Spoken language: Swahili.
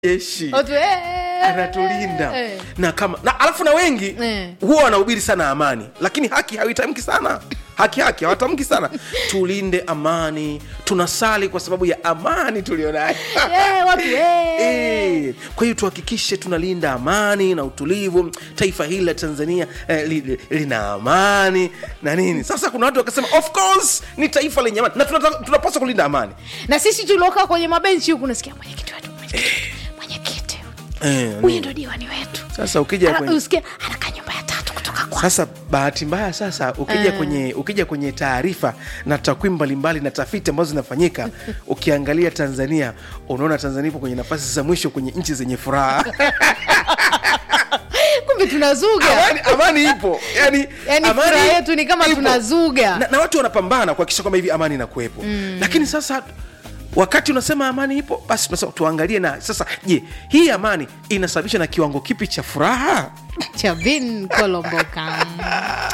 jeshi Watu, eh, anatulinda eh. na kama na alafu na wengi Eh. huwa wanahubiri sana amani lakini haki hawaitamki sana haki haki hawatamki sana tulinde amani tunasali kwa sababu ya amani tulionayo Eh, watu, eh. Eh, kwa hiyo tuhakikishe tunalinda amani na utulivu taifa hili la tanzania eh, li, li, lina amani na nini sasa kuna watu wakasema of course ni taifa lenye amani na tunata- tunapaswa kulinda amani na sisi tuliokaa kwenye mabenchi huku nasikia mwenyekiti wetu mwenyekiti mwenyekiti eh, huyu ni- ndo diwani wetu sasa ukija Ana- kwenye usikia anakaa nyumba ya tatu kutoka kwa sasa bahati mbaya sasa ukija Eh. kwenye ukija kwenye taarifa na takwimu mbalimbali na tafiti ambazo zinafanyika ukiangalia tanzania unaona tanzania ipo kwenye nafasi za mwisho kwenye nchi zenye furaha kumbe tunazuga amani, amani ipo yani, Yaani amani furaha yetu ni kama ipo. tunazuga. na, na watu wanapambana kuhakikisha kwamba hivi amani inakuwepo mm. lakini sasa wakati unasema amani ipo basi tunasema tuangalie na sasa je hii amani inasababishwa na kiwango kipi cha furaha chavin kolomboka